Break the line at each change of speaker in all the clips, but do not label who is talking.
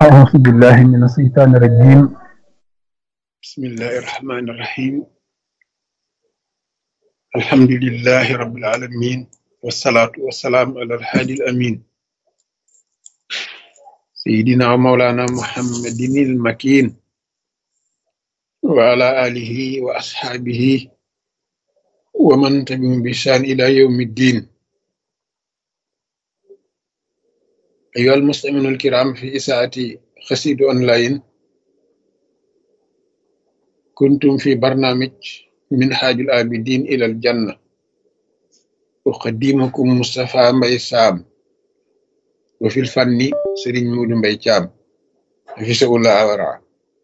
أعوذ بالله من الشيطان الرجيم
بسم الله الرحمن الرحيم الحمد لله رب العالمين والصلاة والسلام على الهادي الأمين سيدنا ومولانا محمد المكين وعلى آله وأصحابه ومن تبعهم بإحسان إلى يوم الدين أيها المستمعون الكرام في إساءة خسيد أونلاين كنتم في برنامج من حاج الآبدين إلى الجنة أقدمكم مصطفى مبي سام وفي الفن سرين مود مبي جام في سؤال أورا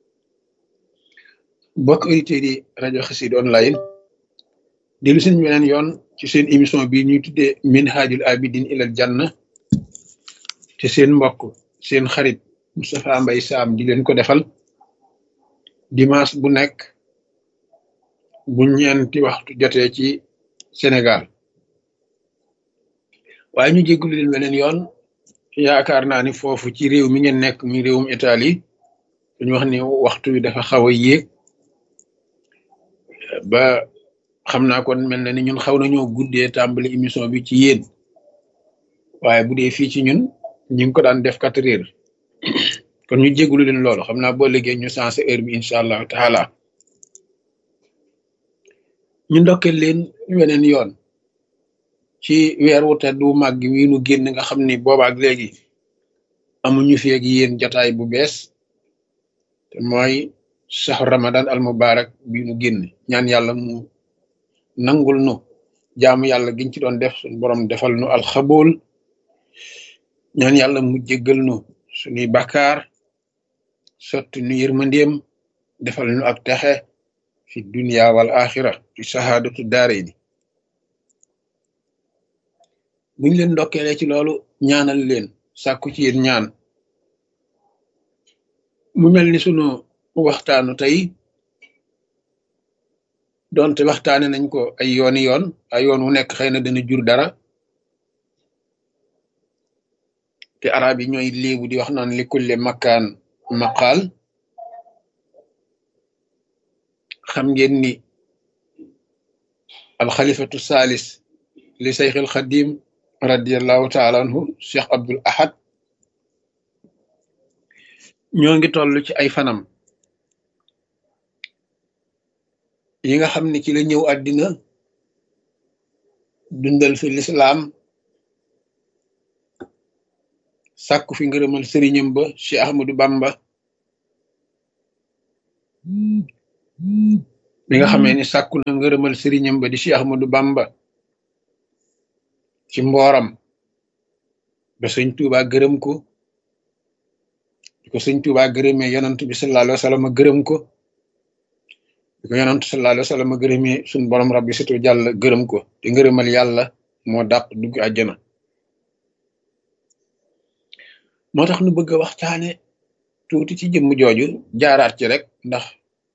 بok auditeurs yi rajo xasid online dellu seen beneen yoon ci seen émission bi ñuy tuddee min haajul abidin ilal janna te seen mbokk seen xarit Moustapha Mbaye Sam di leen ko defal dimanche bu nekk bu ñeenti waxtu jotee ci Sénégal waaye ñu jéggulu leen beneen yoon yaakaar naa ni foofu ci réew mi ngeen nekk muy réewum Italie dañu wax ni waxtu wi dafa xaw a yéeg ba xam naa kon mel na ni ñun xaw nañoo guddee tàmbali émission bi ci yéen waaye bu dee fii ci ñun ñu ngi ko daan def quatre heures kon ñu jégalu leen loolu xam naa boo liggéey ñu sensé heure bi incha allahu taala ñu ndokkeel leen weneen yoon ci weer wu tedd wu màgg wi nu génn nga xam ni boobaak léegi amuñu fi ak yéen jataay bu bees te mooy saxu ramadan al mubarak bi nu génn ñaan yàlla mu nangul nu jaamu yàlla giñ ci doon def suñu borom defal nu alxabool ñaan yàlla mu jéggal nu suñuy bakkaar sotti nu yërmandeem defal nu ak texe fi dunia wal axira fi sahaadatu daare ni buñ leen ndokkeele ci loolu ñaanal leen sàkku ci yéen ñaan mu mel ni sunu waxtaanu tey donte waxtaane nañ ko ay yooni yoon ay yoon wu nekk xëy na dana jur dara te arab yi ñooy léebu di wax naan li kulle makkaan maqaal xam ngeen ni alxalifatu salis li sayxil xadim radiallahu taala anhu cheikh abdul ahad ñoo ngi toll ci ay fanam yi nga xam ne ci la ñëw àddina dundal fi lislaam sàkku fi ngërëmal sëriñam ba Cheikh Ahmadou Bamba bi nga xamee ni sàkku na ngërëmal sëriñam ba di Cheikh Ahmadou Bamba ci mbooram ba sëñ Tuuba gërëm ko di ko sëñ Tuuba gërëmee yonant bi sallallahu alayhi wa sallam gërëm ko di ko yonant sallallahu alayhi wa sallam gërëmee suñ borom rabbi situ jàll gërëm ko te ngërëmal yàlla moo dàq dugg àjjana moo tax nu bëgg a waxtaane tuuti ci jëmm jooju jaaraat ci rek ndax